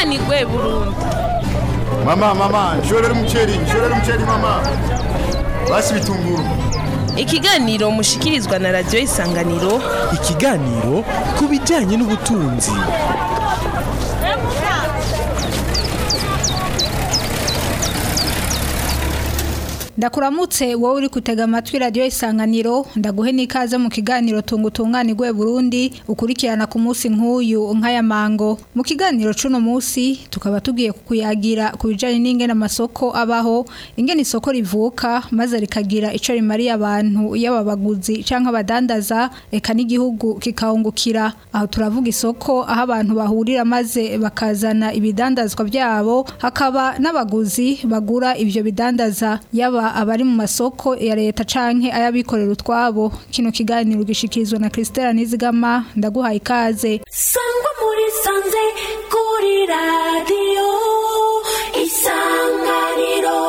tunganirwe burundu Mama, mama, nshorera umuceri, nshorera umuceri mama. Basi bitunguru. ikiganiro mushikirizwa na radiyo isanganiro ikiganiro ku bijyanye n'ubutunzi ndakuramutse wowe uri kutega amatwi radiyo isanganiro ndaguhe n'ikaze mu kiganiro tunga utunganirwe burundi ukurikirana ku munsi nk'uyu nk'aya mango mu kiganiro c'uno munsi tukaba tugiye kukuyagira ku bijanye n'ingene amasoko abaho ingene isoko rivuka maze rikagira ico rimariye abantu yaba abaguzi canke abadandaza eka n'igihugu kikahungukira aho turavuga isoko aho abantu bahurira maze bakazana ibidandazwa byabo hakaba n'abaguzi bagura ivyo bidandaza yaba abari mu masoko ya leta canke ayabikorera utwabo kino kiganiro gishikirizwa na Christelle Nizigama ndaguhaye ikaze sangwa muri sanze kuri radiyo isanganiro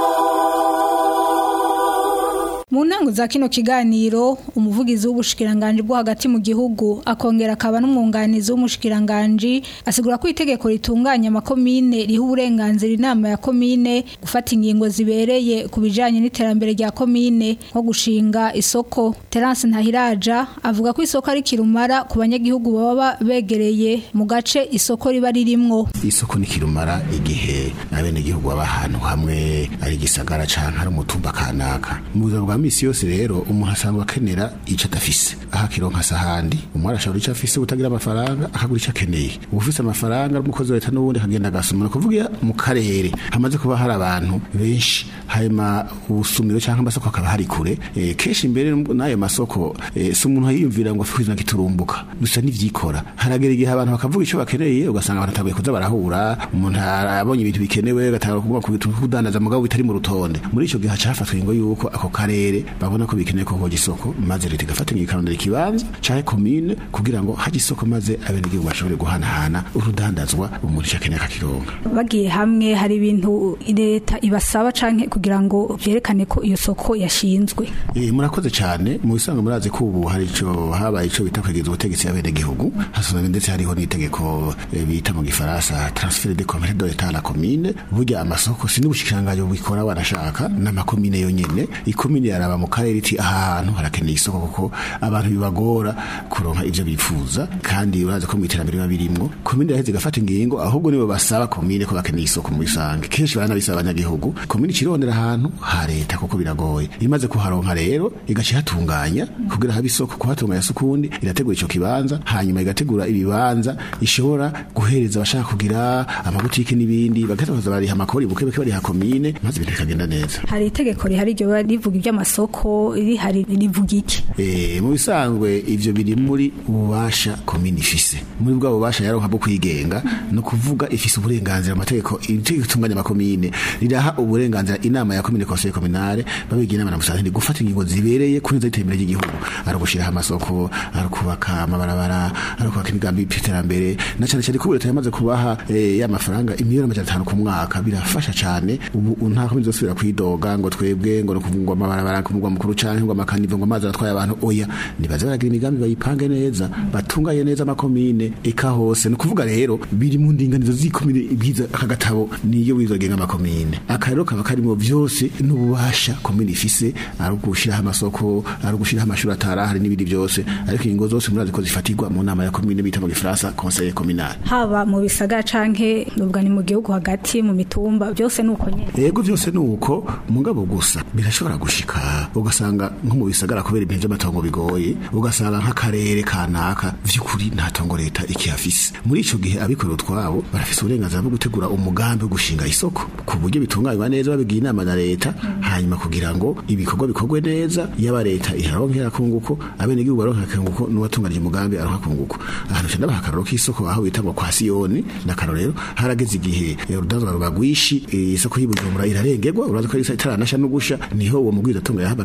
mu ntango za kino kiganiro umuvugizi w'ubushikiranganje bwo hagati mu gihugu akongera akaba n'umwunganizi w'umushikiranganje asigura ko itegeko ritunganya amakomine riha uburenganzira inama ya komine gufata ingingo zibereye ku bijanye n'iterambere rya komine nko gushinga isoko Terence Ntahiraja avuga ko isoko ari kirumara ku banyagihugu baba begereye mu gace isoko riba ririmwo isoko ni kirumara igihe abenegihugu baba ahantu hamwe ari igisagara canke ari umutumba kanaka mu buzima bwa misi yose rero umuntu asanzwe akenera ico adafise aho akironka sahandi umwe arashobora ico afise utagira amafaranga akagura ico akeneye ubufise amafaranga ari umukozi wa leta n'ubundi akagenda agasoma ni ukuvuga mu karere hamaze kuba hari abantu benshi hanyuma ubusumiro canke amasoko akaba hari kure eh, kenshi imbere n'ayo masoko eh, si umuntu yiyumvira ngo afite kiturumbuka gusa n'ivyikora haragera igihe abantu bakavuga ico bakeneye ugasanga abantu atabuye kuza barahura umuntu arabonye ibintu bikenewe agatanga kuvuga ku bintu kudandaza mugabo bitari mu rutonde muri ico gihe hacafatwa ingo yuko ako karere babona ko bikeneye ko hoja isoko maze leta igafata ikarondera ikibanza canke komine kugira ngo haje isoko maze abenegihugu bashobore guhanahana urudandazwa umuntu ico akeneye akakironka bagiye hamwe hari ibintu leta ibasaba canke kugira ngo vyerekane ko iyo soko yashinzwe Eh, murakoze cyane mu bisanzwe murazi ko ubu hari ico habaye ico bita kwegereza ubutegetsi y'abenegihugu hasanzwe ndetse hariho n'itegeko eh, bita mu gifaransa transfert de commerce de l'etat à la commune burya amasoko si n'ubushikiranganje bubikora wanashaka n'amakomine yonyene ikomine yaraba mu karere iti ahantu harakeneye isoko kuko abantu bibagora kuronka ivyo bifuza kandi urazi ko mu iterambere biba birimwo komine yaheze igafata ingingo ahubwo nibo basaba komine ko bakeneye isoko mu bisange kenshi baranabisaba abanyagihugu komine ikirondera ahantu ha leta kuko biragoye imaze kuharonka rero igaca ihatunganya kugira habe isoko kuhatunganya si ukundi irategura ico kibanza hanyuma igategura ibibanza ishobora guhereza abashaka kugira amabutike n'ibindi bagaheza bakaza bariha amakori buke buke bariha komine maze ibintu bikagenda neza hari itegeko rihari ryo biba rivuga iby'amasoko rihari rivuga iki Eh, mu bisanzwe ivyo biri muri ububasha komini ifise muri bwa bubasha yaronka bwo kwigenga no kuvuga ifise uburenganzira amategeko itegeko itunganya amakomine riraha uburenganzira inama ya komine conseil communale babigira inama na musanteri gufata ingingo zibereye kuri iterambere ry'igihugu ari ugushiraho amasoko ari kubaka amabarabara ari kubaka imigambi y'iterambere na cyane cyane ko leta yamaze kubaha eh, ya mafaranga imiliyoni amajana atanu ku mwaka birafasha cyane ubu nta komine zosubira kwidoga ngo twebwe ngo no kuvungwa amabarabara ku mugwa mukuru canke ngo amakanivo ngo amazi aratwaye abantu oya nibaze baragira imigambi bayipange neza batunganye neza amakomine eka hose ni ukuvuga rero biri mu ndinganizo z'ikomine ibwiza aka gatabo niyo wizogenga amakomine aka rero kaba karimo vyose n'ububasha komine ifise ari ugushiraho amasoko ari ugushiraho amashuri atarahari n'ibindi byose ariko ingingo zose murazi ko zifatirwa mu nama ya komine bita mu gifaransa conseil communal haba mu bisagara canke ubwa ni mu gihugu hagati mu mitumba byose nuko nyene yego byose ni uko mugabo gusa birashobora gushika ugasanga nko mu bisagara kubera ibintu by'amatongo bigoye ugasanga nk'akarere kanaka vy'ukuri nta tongo leta ikihafise muri ico gihe abikorera utwabo barafise uburenganzira bwo gutegura umugambi wo gushinga isoko ku buryo bitunganywa neza babigiye inama na leta hanyuma kugira ngo ibikorwa bikorwe neza yaba leta iraronkera kunguko abenegihugu baronkera kunguko n'uwatunganije umugambi aronka kunguko ahantu cyane baha akaroro k'isoko aho bita ngo kwa siyoni n'akaroro rero harageze igihe eh, urudandazwa rubagwishi eh, isoko y'ubujumbura irarengerwa urazi ko isa itaranasha no gusha niho uwo mugwiza atunga yahabaga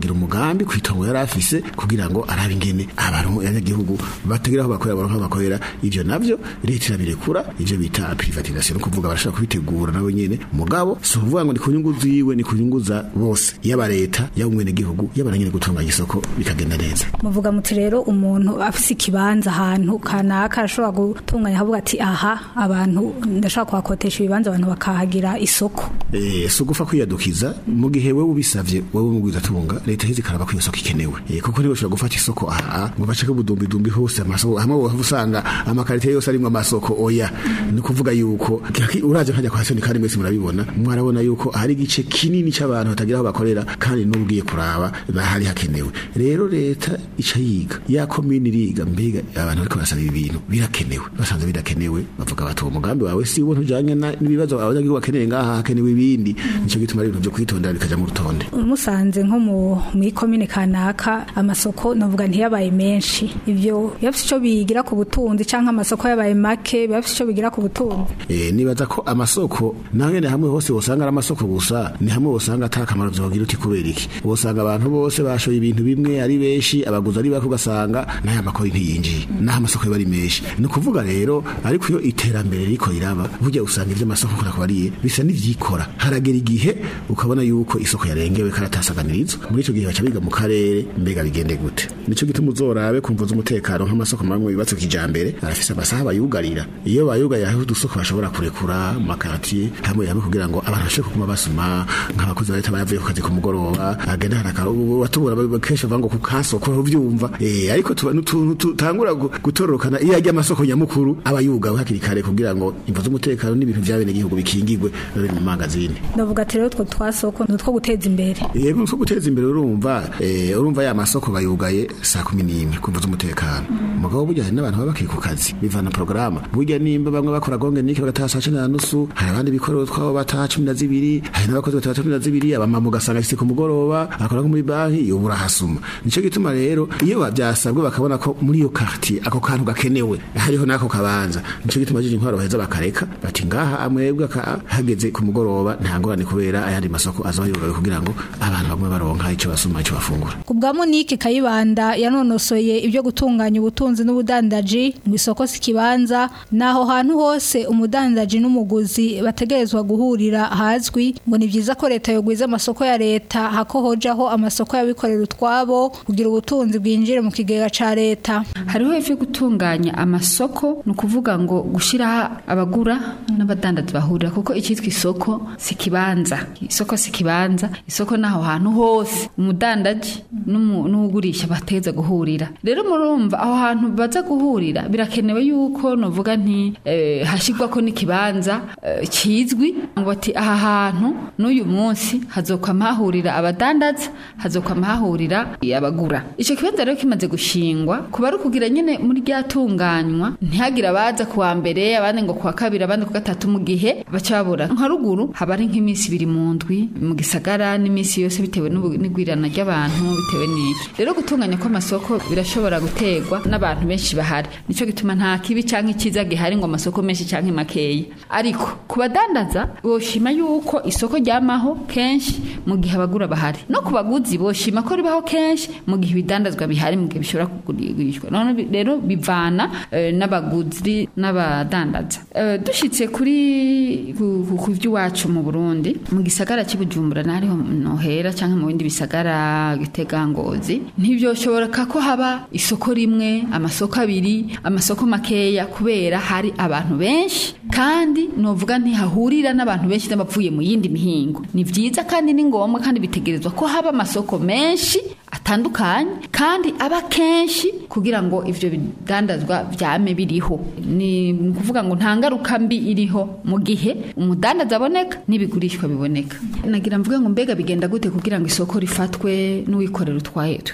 akagira umugambi kwitongo yari afise kugira ngo arabe ingene abantu abanyagihugu batagira aho bakorera baronka aho bakorera ivyo navyo leta irabirekura ivyo bita privatisation no kuvuga barashaka kubitegura nabo nyene mugabo si ukuvuga ngo ni ku nyungu ziwe ni ku nyungu za bose yaba leta yaba umwenegihugu yaba na nyene gutunganya isoko bikagenda neza muvuga muti rero umuntu afise ikibanza ahantu kanaka arashobora gutunganya ahavuga ati aha abantu ndashobora kuhakotesha ibibanza abantu bakahagira isoko Eh, si ugufa kwiyadukiza mu gihe wewe ubisavye wewe mugwiza tunga leta hizi karaba ko iyo soko ikenewe eh, kuko niwe ushobora gufata isoko aha ngo baceke budumbi dumbi hose amasoko hamwe wohava usanga amakarite yose arimwo amasoko oya ni kuvuga yuko kaki- uraje nkajya kwa soni kandi mwese murabibona mwarabona yuko hari igice kinini c'abantu batagira aho bakorera kandi n'ubwiye kuraba bahari hakenewe rero leta ica yiga ya komini iriga mbega abantu bariko barasaba ibi bintu birakenewe basanze bidakenewe bavuga bati uwo mugambi wawe si wo ntujanye na- n'ibibazo abanyagihugu bakeneye ngaha hakenewe ibindi nico gituma ari ibintu vyo kwitondera bikaja mu rutonde musanze nko mu mw'ikomine kanaka amasoko navuga ntiyabaye menshi ivyo bafise ico bigira ku butunzi canke amasoko yabaye make bafise ico bigira ku butunzi Eh, nibaza ko amasoko naho nyene hamwe hose wosanga ari amasoko gusa ni hamwe wosanga ata kamaro vyogira uti kubera iki wosanga abantu bose bashoye ibintu bimwe ari benshi abaguzi ari bake ugasanga n'aya makori ntiyinjiye n'aho amasoko yoba ari menshi ni ukuvuga rero ariko iyo iterambere riko riraba burya usanga ivy'amasoko kurakubariye bisa n'ivyikora haragera igihe ukabona yuko isoko yarengewe karatasaganirizo muri ico gihe baca biga mu karere mbega bigende gute nico gituma uzorabe kumva z'umutekano nk'amasoko mamwe yubatse kijambere arafise amasaha bayugarira iyo bayugarira hariho udusoko bashobora kurekura mu makaratiye hamwe hamwe kugira ngo abantu bashobore kuguma basoma nk'abakozi ba leta bayavuye ku kazi ku mugoroba agenda harakara ubu watubura ba- kenshi bavuga ngo ku kasoko uvyumva eh ariko tuba n'utuntu tutangura gu- gutororokana iyo ajya amasoko nyamukuru aba yugawe hakiri kare kugira ngo imvo z'umutekano n'ibintu vy'abene gihugu bikingirwe babe mu magazine ndavuga ati rero utwo twasoko ni utwo guteza imbere yego nko guteza imbere urumva eh, urumva ya masoko bayugaye saa kumi n'imwe kumva z'umutekano umugabo burya hari n'abantu baba bakiri ku kazi bivana porogaramu burya nimba bamwe bakora gonge niki bagataha saa cumi na nusu hari abandi bikorera twabo bataha cumi na zibiri hari n'abakozi bataha cumi na zibiri abamama ugasanga afise ku mugoroba akora nko muri banki iyo urahasuma nico gituma rero iyo bavyasabwe bakabona ko muri iyo quartier ako kantu gakenewe hariho n'ako kabanza nico gituma jije intwaro baheza bakareka bati ngaha amwebwe aka- hageze ku mugoroba nta ngorane kubera ayandi masoko azoba yugawe kugira ngo abantu bamwe baronka ico basuma ico bafungura ku bwa Monique Kayibanda yanonosoye ibyo gutunganya ubutunzi n'ubudandaji mu isoko si kibanza naho hantu hose umudandaji n'umuguzi bategerezwa guhurira hazwi ngo ni byiza ko leta yogwiza amasoko ya leta hako hojaho amasoko y'abikorera utwabo kugira ubutunzi bwinjire mu kigega ca leta hariho ivyo gutunganya amasoko ni ukuvuga ngo gushyiraho abagura n'abadandazi bahurira kuko icyitwa isoko si kibanza isoko si kibanza isoko ni aho hantu hose umudandaji n'umu- n'uwugurisha bateza guhurira rero murumva aho hantu baza guhurira birakenewe yuko novuga nti eh, hashyirwako n'ikibanza eh, kizwi ngo bati aha hantu n'uyu munsi hazokwama hahurira abadandaza hazokwama hahurira abagura icyo kibanza rero kimaze gushingwa kuba ari ukugira nyine muri ryatunganywa ntihagire abaza kuwa mbere abandi ngo kuwa kabiri abandi ku gatatu mu gihe baca babura nka ruguru haba ari nk'iminsi ibiri mu ndwi mu gisagara n'iminsi yose bitewe n'ubu- n'igwirana ry'abantu bitewe n'iki rero gutunganya kw'amasoko birashobora guterwa n'abantu benshi bahari nico gituma nta kibi canke icyiza gihari ngo amasoko menshi canke makeya ariko ku badandaza boshima yuko isoko ryamaho kenshi mu gihe abagura bahari no ku baguzi boshima ko ribaho kenshi mu gihe ibidandazwa bihari mu gihe bishobora kugurishwa none bi- rero bivana eh, n'abaguzi n'abadandaza Eh, dushitse kuri ku ku- ku vy'iwacu mu Burundi mu gisagara cy'Ibujumbura nariho nohera canke mu bindi bisagara gitega ngozi ntivyoshoboka ko haba isoko rimwe amasoko abiri amasoko makeya kubera hari abantu benshi kandi novuga ntihahurira n'abantu benshi n'abavuye mu yindi mihingo ni vyiza kandi ni ngombwa kandi bitegerezwa ko haba amasoko menshi atandukanye kandi aba kenshi kugira ngo ivyo bidandazwa vyame biriho ni ukuvuga ngo nta ngaruka mbi iriho mu gihe umudandaza aboneka n'ibigurishwa biboneka nagira mvuge ngo mbega bigenda gute kugira ngo isoko rifatwe n'uwikorera utwaye twiwe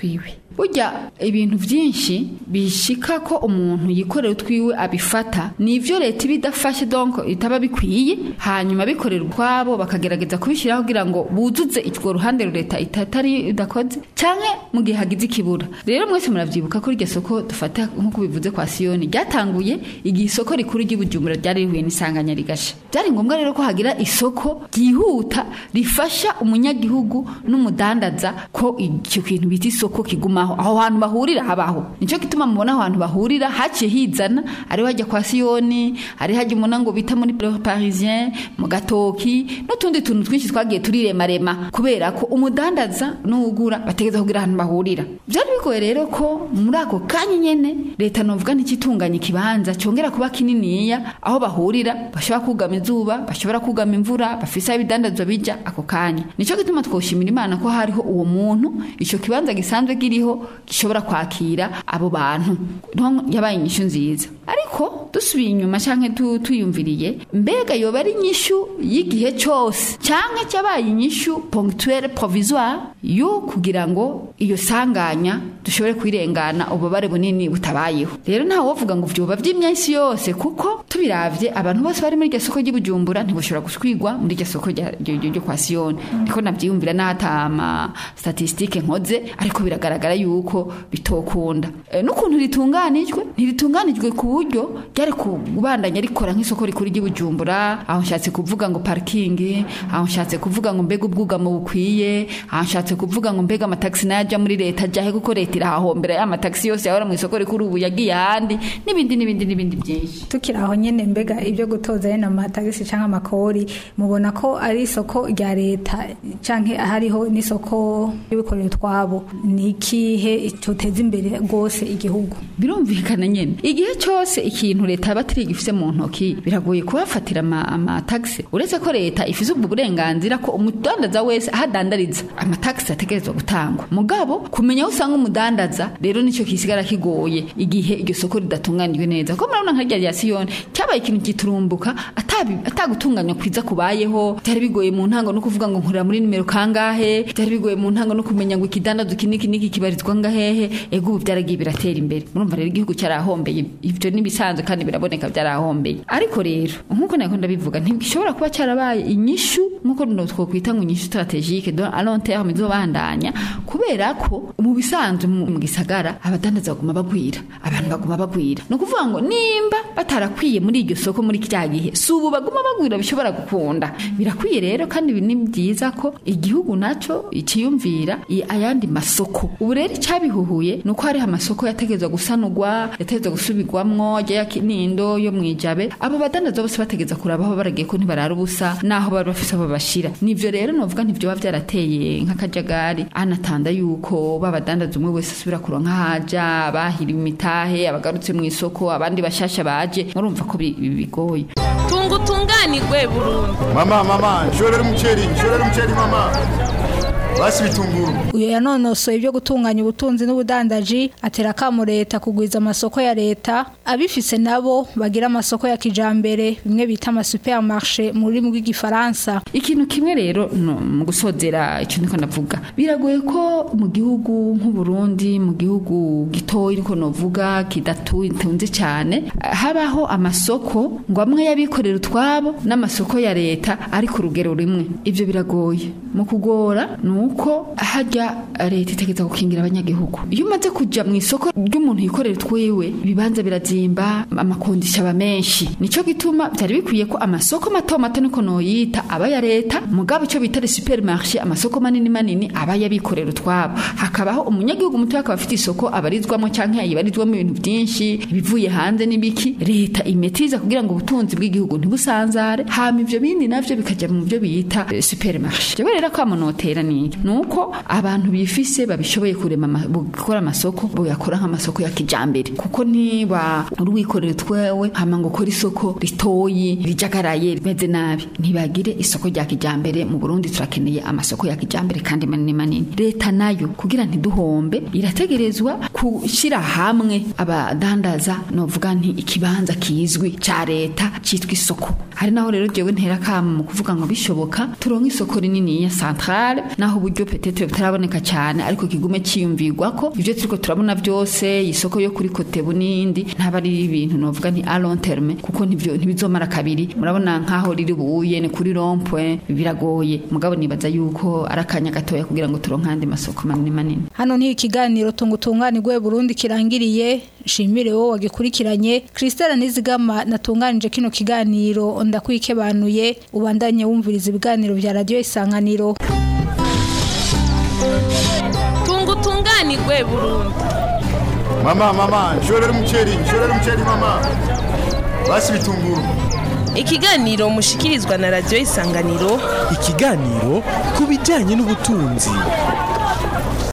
burya ibintu byinshi bishika ko umuntu yikorera utwiwe abifata ni ivyo leta iba idafashe donc itaba bikwiye hanyuma bikorera ukwabo bakagerageza kubishyiraho kugira ngo buzuze urwo ruhande leta itatari idakoze canke mu gihe hagize ikibura rero mwese muravyibuka ko iryo soko dufata nk'uko bivuze kwa siyoni ryatanguye igihe isoko rikuru ry'ibujumbura ryari rihuye n'isanganya rigasha byari ngombwa rero ko hagira isoko ryihuta rifasha umunyagihugu n'umudandaza ko icyo kintu bita isoko kigumaho aho hantu bahurira habaho nicyo gituma mubona aho hantu bahurira haciye hizana ari hajya kwa siyoni ari hajya umuna ngo bita muri parisien mu gatoki n'utundi tuntu twinshi twagiye turiremarema kubera ko umudandaza n'ugura bategeza kugira ahantu bahurira byari bigoye rero ko muri ako kanya nyene leta novuga ntikitunganya ikibanza cyongera kuba kininiya aho bahurira bashobora kugama izuba bashobora kugama imvura bafise aho ibidandazwa bija ako kanya nicyo gituma twoshimira imana ko hariho uwo muntu ico kibanza gisanzwe kiriho gishobora kwakira abo bantu niho yabaye inyishu nziza ariko dusubiye inyuma canke tu- tuyumviriye mbega yoba ari inyishu y'igihe cose canke cyabaye inyishu ponctuelle provisoire yo kugira ngo iyo sanganya dushobore kwirengana ububabare bunini butabayeho rero ntawe wovuga ngo vyoba vy'imyasi yose kuko tubiravye abantu bose bari muri iryo soko ry'ibujumbura ntibashobora guswigwa muri iryo soko rya- ryo ryo- ryo kwa siyoni niko navyiyumvira n'atama statistike nkoze ariko biragaragara yuko bitokunda e, n'ukuntu ritunganijwe ntiritunganijwe ku buryo ryari kubandanya rikora nk'isoko rikuru ry'ibujumbura aho nshatse kuvuga ngo parking aho nshatse kuvuga ngo mbega ubwugamo bukwiye aho nshatse kuvuga ngo mbega amatagisi nayaja muri leta ajahe kuko leta irahahombera ya matagisi yose yahora mu isoko rikuru ubu yagiye ahandi n'ibindi n'ibindi n'ibindi byinshi tukiri aho nyene mbega ibyo gutoza yene amatagisi canke amakori mubona ko ari isoko rya leta canke hariho n'isoko y'abikorera utwabo ni ikihe coteza imbere rwose igihugu birumvikana nyene igihe cyose ikintu leta yaba atari gifise mu ntoki biragoye kuhafatira ama- amatagisi uretse ko leta ifise ubwo burenganzira ko umudandaza wese aho adandariza amatagisi ategerezwa gutangwa mugabo kumenya aho usanga umudandaza rero nicyo kisigara kigoye igihe iryo soko ridatunganijwe neza kuko murabona nka rya rya siyoni cyabaye ikintu giturumbuka atabi- atagutunganywa kwiza kubayeho byari bigoye mu ntango no kuvuga ngo nkurira muri nimero kangahe byari bigoye mu ntango no kumenya ngo ikidandazo iki n'iki n'iki kibarizwa ngahehe ego ubu byaragiye biratera imbere murumva rero igihugu cyarahombeye ibyo n'ibisanzwe kandi biraboneka byarahombeye ariko rero nk'uko nako ndabivuga ntibishobora kuba cyarabaye inyishu nk'uko no twokwita ngo inyishu strategique donc à long terme izobandanya kubera ko mu bisanzwe mu mu gisagara abadandaza baguma bagwira abantu baguma bagwira ni ukuvuga ngo nimba batarakwiye muri iryo soko muri kiriya gihe si ubu baguma bagwira bishobora gukunda birakwiye rero kandi ibi ni byiza ko igihugu naco iciyumvira i- ayandi masoko ubu rero icyabihuhuye ni uko hariho amasoko yategerezwa gusanurwa yategerezwa gusubirwamwo ajya ya kinindo yo mu ijabe abo badandaza bose bategereza kuraba aho baragiye ko ntibarara ubusa n'aho bari bafise aho babashira nivyo rero novuga ntivyoba vyarateye nk'akajagari anatanda yuko babadandaza umwe wese asubira kuronka haja bahiriwe imitahe abagarutse mu isoko abandi bashasha baje murumva ko bi- bi- bigoye tunga utunganirwe burundu mama mama nshorera umuceri nshorera umuceri mama basi bitunguru uyu yanonosoye ibyo gutunganya ubutunzi n'ubudandaji atera akamo leta kugwiza amasoko ya leta abifise nabo bagira amasoko ya kijambere bimwe bita amasupermarché mu rurimi rw'igifaransa ikintu kimwe rero no, mu gusozera icyo niko ndavuga biragoye ko mu gihugu nk'uburundi mu gihugu gitoya niko novuga kidatunze cyane habaho amasoko ngo amwe y'abikorera utwabo n'amasoko ya leta ari ku rugero rumwe ibyo biragoye mu kugora ni uko hajya leta itegeza gukingira abanyagihugu iyo umaze kujya mu isoko ry'umuntu yikorera utwiwe ibibanza birazimba amakondisha aba menshi nicyo gituma byari bikwiye ko amasoko mato mato niko noyita aba ya leta mugabo icyo bita supermarché amasoko manini manini aba yabikorera utwabo hakabaho umunyagihugu muto akaba afite isoko abarizwamo cyangwa yibarizwamo ibintu byinshi ibivuye hanze n'ibiki leta imetiza kugira ngo ubutunzi bw'igihugu ntibusanzare hama ivyo bindi navyo bikajya mu byo bita eh, supermarché jewe rero kwamonotera ni nuko abantu bifise babishoboye kurema ama- gukora amasoko boyakora nk'amasoko ya kijambere kuko niba gutuma urwikorera twewe hama ngo ukore isoko ritoyi rijagaraye rimeze nabi ntibagire isoko rya kijambere mu Burundi turakeneye amasoko ya kijambere kandi manini manini leta nayo kugira ntiduhombe irategerezwa kushira hamwe abadandaza novuga nti ikibanza kizwi ca leta citwa isoko hari naho rero jewe ntera kama mu kuvuga ngo bishoboka turonke isoko rinini ya centrale naho uburyo petete butaraboneka cyane ariko kigume ciyumvirwa ko ivyo turiko turabona byose isoko yo kuri kote bunindi ntaba ari ibintu novuga nti a long terme kuko ntivyo ntibizomara kabiri murabona nkaho riri buye ni kuri rond-point biragoye mugabo nibaza yuko ari akanya gatoya kugira ngo turonke andi masoko manini manini hano ni ikiganiro tungutunganirwe Burundi kirangiriye shimire wowe wagikurikiranye Christelle Nizigama natunganije kino kiganiro ndakwikebanuye ubandanye wumviriza ibiganiro vya radio isanganiro tungutunganirwe Burundi Mama mama nshorera umuceri nshorera umuceri mama basi bitunguru ikiganiro mushikirizwa na radio isanganiro ikiganiro ku bijyanye n'ubutunzi